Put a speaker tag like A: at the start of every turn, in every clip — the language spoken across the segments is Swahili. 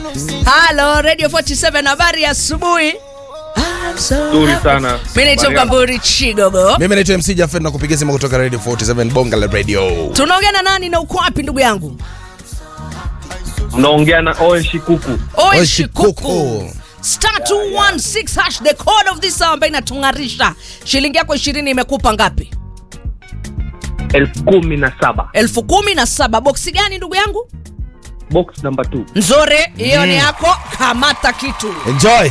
A: Halo Radio 47 habari ya asubuhi.
B: Nzuri sana.
A: Mimi naitwa
B: Mariam.
A: Mkamburi Chigogo.
C: mimi naitwa mc jafet na kupigia simu kutoka radio 47 bonga la radio
A: Tunaongea na nani na uko wapi ndugu yangu?
B: Mnaongea na Owen Shikuku.
A: Oe
C: Oe
A: Shikuku.
C: Shikuku.
A: Star 216 hash the code of this hour ambayo inatung'arisha. Shilingi yako 20 imekupa ngapi?
B: elfu kumi na saba.
A: elfu kumi na saba. Boksi gani ndugu yangu?
B: Box number 2.
A: Nzuri, hiyo ni yako. Kamata kitu.
C: enjoy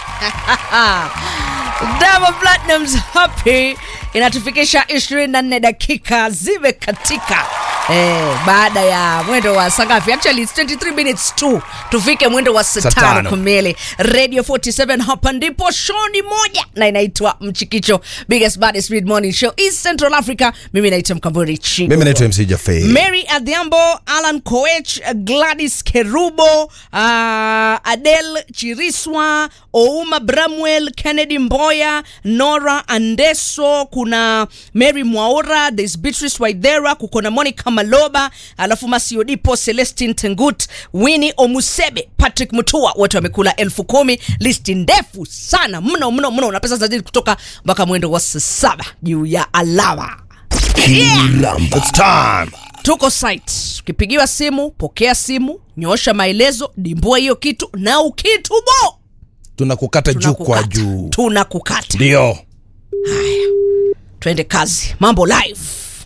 A: Double Platinum's Happy inatufikisha 24 dakika zimekatika eh, baada ya mwendo wa saa ngapi? Actually it's 23 minutes tu tufike mwendo wa saa
C: Saa
A: tano
C: tano.
A: kamili. Radio 47 hapa ndipo show ni moja na inaitwa Mchikicho, biggest baddest mid morning show East Central Africa. Mimi naitwa Mkamburi Chigo.
C: mimi naitwa mc jafet
A: Mary Adhiambo, Alan Koech, Gladys Kerubo, uh, Adele Chiriswa, Ouma Bramwell, Kennedy Mboya, Nora Andeso, kuna Mary Mwaura, there's Beatrice Waithera, kuko na Monica Maloba, alafu Masiodipo, Celestine Tengut, Winnie Omusebe, Patrick Mutua, wote wamekula elfu kumi. Listi ndefu sana mno mno mno, na pesa zazidi kutoka mpaka mwendo wa saa saba juu ya alama.
C: It's time.
A: tuko site ukipigiwa simu pokea simu nyosha maelezo dimbua hiyo kitu na ukitubo
C: tunakukata juu kwa
A: tunakukata.
C: juu
A: tunakukata
C: ndio
A: twende kazi mambo live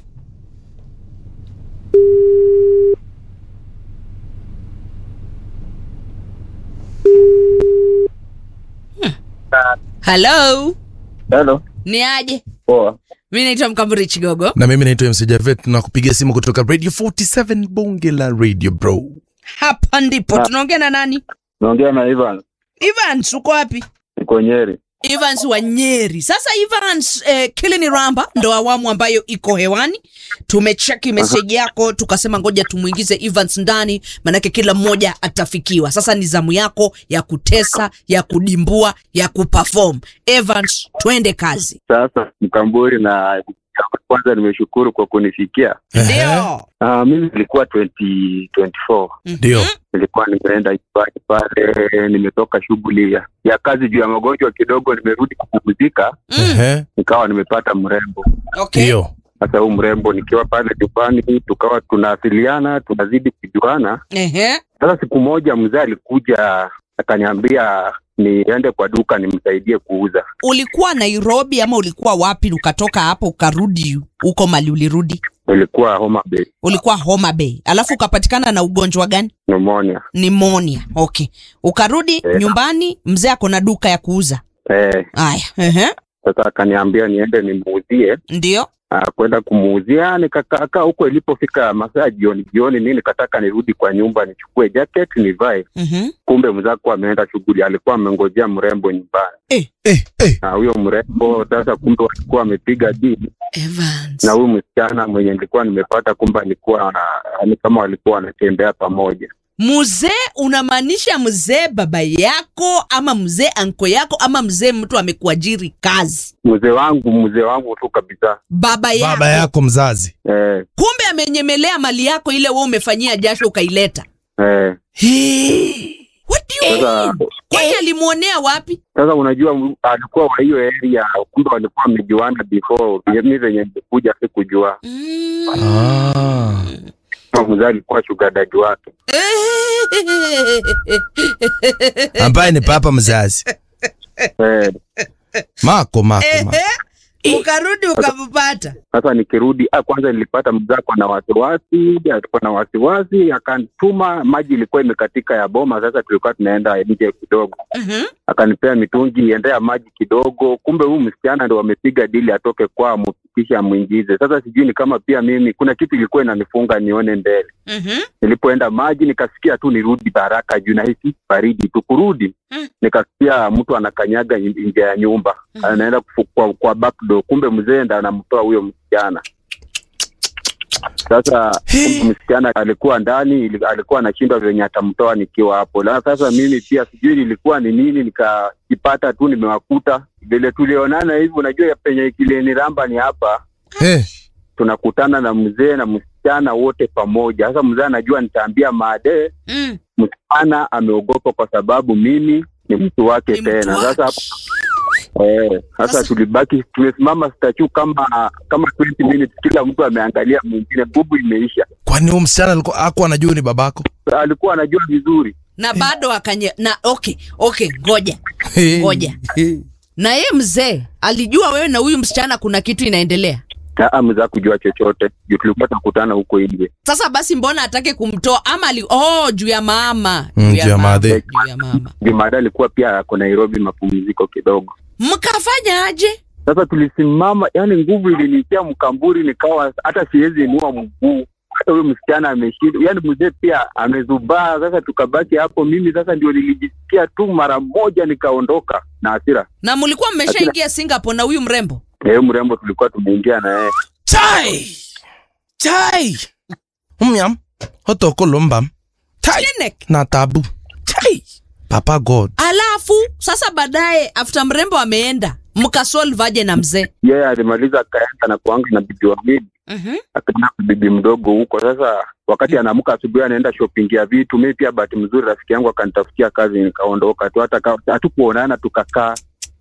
A: Hmm. halo
D: Hello.
A: ni aje
D: Poa.
A: mi naitwa mkamburi chigogo
C: na mimi naitwa mc jafet tunakupigia simu kutoka radio 47 bonge la radio bro
A: hapa ndipo
D: Ah.
A: tunaongea na nani
D: Naongea na Ivan.
A: evans uko wapi
D: Niko Nyeri.
A: Evans wa Nyeri. Sasa Evans eh, Kilini Ramba ndo awamu ambayo iko hewani. Tumecheki meseji yako tukasema ngoja tumuingize Evans ndani, manake kila mmoja atafikiwa. Sasa ni zamu yako ya kutesa, ya kudimbua, ya kuperform. Evans, twende kazi.
D: Sasa Mkamburi na kwanza nimeshukuru kwa kunifikia.
A: Ndio.
D: Uh, mimi nilikuwa 2024
C: ndio
D: nilikuwa nimeenda nyumbani pale, nimetoka shughuli ya, ya kazi juu ya magonjwa kidogo, nimerudi kupumzika,
A: Mm.
C: Ehe,
D: nikawa nimepata mrembo.
A: Okay.
C: ndio
D: Sasa huu mrembo nikiwa pale nyumbani, tukawa tunawasiliana, tunazidi kujuana.
A: Ehe.
D: Sasa siku moja mzee alikuja akaniambia niende kwa duka nimsaidie kuuza.
A: Ulikuwa Nairobi ama ulikuwa wapi ukatoka hapo ukarudi huko mali ulirudi?
D: Ilikuwa Homa Bay,
A: Ulikuwa Homa Bay. Alafu ukapatikana na ugonjwa gani?
D: pneumonia.
A: Pneumonia. Okay. Ukarudi
D: Eh.
A: nyumbani, mzee ako na duka ya kuuza.
D: Eh,
A: Haya. Ehe.
D: sasa akaniambia niende nimuuzie.
A: Ndio.
D: Ah, kwenda kumuuzia nikakaa huko. Ilipofika masaa jioni jioni, mi nikataka nirudi kwa nyumba nichukue jacket nivae,
A: Mhm.
D: kumbe mzako ameenda shughuli, alikuwa amengojea mrembo nyumbani.
C: eh, eh.
D: Na huyo mrembo sasa, kumbe walikuwa wamepiga dili
A: Evans.
D: na huyu msichana mwenye nilikuwa nimepata, kumbe alikuwa na- ni kama walikuwa wanatembea pamoja.
A: Mzee unamaanisha mzee baba yako ama mzee anko yako ama mzee mtu amekuajiri kazi?
D: Mzee wangu mzee wangu tu kabisa.
A: Baba yako.
C: baba yako mzazi
D: Eh,
A: Kumbe amenyemelea mali yako ile wewe umefanyia jasho ukaileta.
D: eh.
A: What do you
D: Sasa
A: mean? Kwani alimuonea wapi?
D: sasa unajua m- alikuwa wa hiyo area, kumbe walikuwa wamejuana before. Mimi venye nilikuja sikujua
A: Mm.
C: ah.
D: kama mzee alikuwa sugar daddy wake.
C: ambaye ni papa mzazi
D: Eh,
C: mako mako, mako.
A: Ehe. Ukarudi ukampata.
D: sasa nikirudi, ah, kwanza nilipata mzako na wasiwasi, alikuwa na wasiwasi, akanituma maji ilikuwa imekatika ya boma. Sasa tulikuwa tunaenda nje kidogo,
A: Mhm.
D: akanipea mitungi endea maji kidogo. Kumbe huyu msichana ndo wamepiga dili atoke kwao, kisha amwingize. Sasa sijui ni kama pia mimi kuna kitu ilikuwa inanifunga nione mbele.
A: Mhm.
D: Nilipoenda maji nikasikia tu nirudi haraka juu nahisi baridi tu. Kurudi
A: Mm.
D: nikasikia mtu anakanyaga in- nje ya nyumba
A: Mhm.
D: anaenda kufu- kwa, kwa back door. Kumbe mzee ndo anamtoa huyo msichana. Sasa kumbe msichana alikuwa ndani, ili- alikuwa anashindwa venye atamtoa nikiwa hapo. Na sasa mimi pia sijui nilikuwa ni nini, nikajipata tu nimewakuta vile tulionana hivi. Unajua penye kileniramba ni hapa
C: Eh,
D: tunakutana na mzee na msichana wote pamoja. Sasa mzee anajua nitaambia maadee,
A: Mm.
D: msichana ameogopa kwa sababu mimi ni mtu wake
A: Ni mtu
D: tena.
A: wake.
D: Sasa hapo eh, sasa
A: Sasa-
D: tulibaki tumesimama statue kama kama 20 minutes, kila mtu ameangalia mwingine, nguvu imeisha.
C: kwani huyu msichana alikuwa ako anajua ni babako
D: Alikuwa anajua vizuri
A: na bado akanye na okay okay ngoja Ngoja.
C: Hey.
A: na ye mzee alijua wewe na huyu msichana kuna kitu inaendelea
D: Aa, mzee kujua chochote juu tulikuwa tunakutana huko nje.
A: sasa basi mbona atake kumtoa ama ali, oh juu ya mama
C: Mm, juu ya
A: mama,
C: madhe.
A: juu ya mama
D: Jumada alikuwa pia ako Nairobi mapumziko kidogo.
A: mkafanya aje
D: Sasa tulisimama, yani nguvu ilinitia mkamburi, nikawa hata siwezi inua mguu. Hata huyo msichana ameshinda, yani mzee pia amezubaa. Sasa tukabaki hapo, mimi sasa ndio nilijisikia tu mara moja, nikaondoka na hasira.
A: na mlikuwa mmeshaingia singapore na huyu mrembo
D: Eh, mrembo tulikuwa tumeingia na yeye
C: chai chai umyam hotokolombam chai
A: Clinic.
C: na tabu chai papa god
A: alafu sasa baadaye after mrembo ameenda mkasolve aje na mzee
D: yeye alimaliza akaenda na kuanga na bibi wawili,
A: mm-hmm.
D: akaenda na bibi mdogo huko. Sasa wakati anaamka asubuhi anaenda shopping ya vitu, mimi pia bahati mzuri rafiki yangu akanitafutia kazi, nikaondoka tu, hata ka- hatukuonana, tukakaa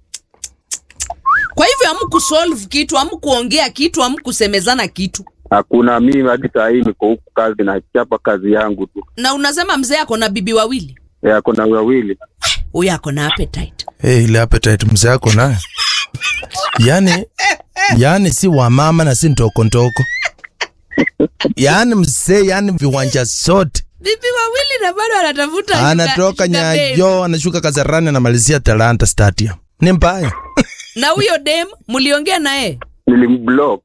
A: kwa hivyo amkusolve kitu amkuongea kitu amkusemezana kitu
D: hakuna. Mimi hadi saa hii niko huku kazi, nachapa kazi yangu tu.
A: na unasema mzee ako na bibi wawili
D: Eh, ako na wawili
A: huyu ako na appetite
C: hey, ile appetite mzee ako nayo yani yani si wa mama na si ntokontoko yani mzee yani viwanja zote
A: bibi wawili na bado anatafuta sugar-
C: anatoka
A: sugar babe.
C: nyayo anashuka kazarani anamalizia talanta stadium ni mbaya
A: na huyo dem mliongea naye
D: nilimblock.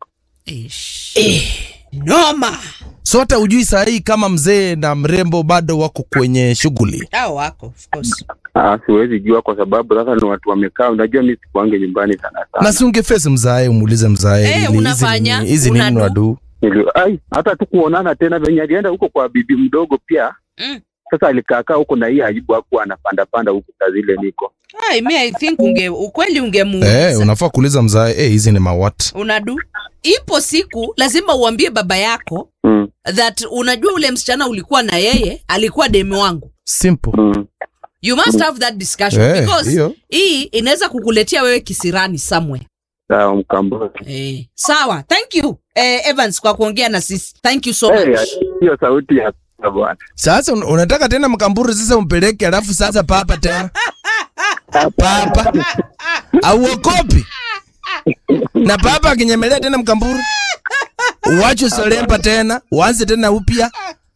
A: noma
C: so hata ujui sahii kama mzee na mrembo bado wako kwenye shughuli
A: hao wako of course
D: Ah, siwezi jua kwa sababu sasa ni watu wamekaa. Unajua mimi sikuange nyumbani sana
C: na
D: sana.
C: si ungefesi mzae umuulize mzae
A: Eh,
C: ili hizi
A: unafanya,
C: nini- hizi nini
A: unadu.
C: wadu
D: Nili, ai, hata tukuonana tena venye alienda huko kwa bibi mdogo pia.
A: Mm.
D: Sasa alikaakaa huko na hii aibu hakuwa anapanda panda huku saa zile niko.
A: Ai, mi I think unge ukweli ungemuuliza
C: eh, unafaa kuuliza mzae eh, hizi ni mawat
A: unadu ipo siku lazima uambie baba yako
D: Mm,
A: that unajua ule msichana ulikuwa na yeye alikuwa demi wangu
C: simple
D: mm.
A: you must have that discussion
C: Eh,
A: because
C: hiyo.
A: hii inaweza kukuletea wewe kisirani somewhere
D: Sawa mkamboni.
A: eh, sawa thank you eh, evans kwa kuongea na sisi thank you so
D: Eh,
A: much
D: hiyo sauti ya bwana.
C: sasa un- unataka tena mkamburu sasa umpeleke alafu sasa papa tena papa auokopi na papa akinyemelea tena mkamburu uwache solemba tena uanze tena upya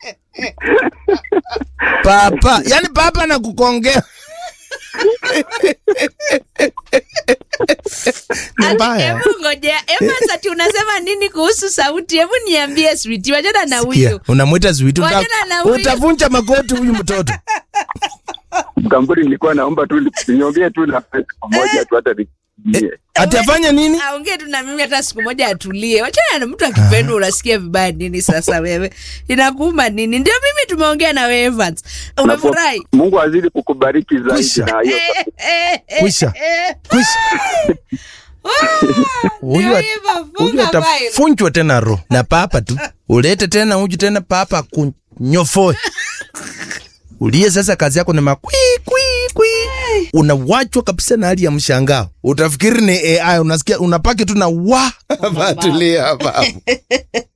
C: papa yani papa nakukongea ni mbaya
A: Hebu ngojea Evans, ati unasema nini kuhusu sauti? Hebu niambie switi, wachana na
C: Sikia,
A: huyu.
C: unamwita zwiti
A: Wachana na huyu.
C: utavunja magoti huyu mtoto
D: Mkamboni nilikuwa naomba tu ninyongee tu na pesa pamoja tu hata nikimbie.
C: ati afanye nini
A: Aongee tu na mimi hata siku moja atulie. Wachana na mtu akipendwa, unasikia vibaya nini? Sasa wewe inakuuma nini? Ndio mimi tumeongea na wewe Evans, umefurahi?
D: Mungu azidi kukubariki zaidi
C: Kwisha.
D: na hiyo
A: Eh, eh, eh,
C: Kwisha.
A: eh.
C: Kwisha. Huyu
A: Ndio
C: at-
A: hivyo,
C: huyu
A: funga file.
C: atafunjwa tena ro na papa tu ulete tena uju tena papa akunyofoe uliye sasa kazi yako ni makwi kwi kwi unawachwa kabisa na hali ya mshangao utafikiri ni ai unasikia unapaki tu na wa hapa tulia hapa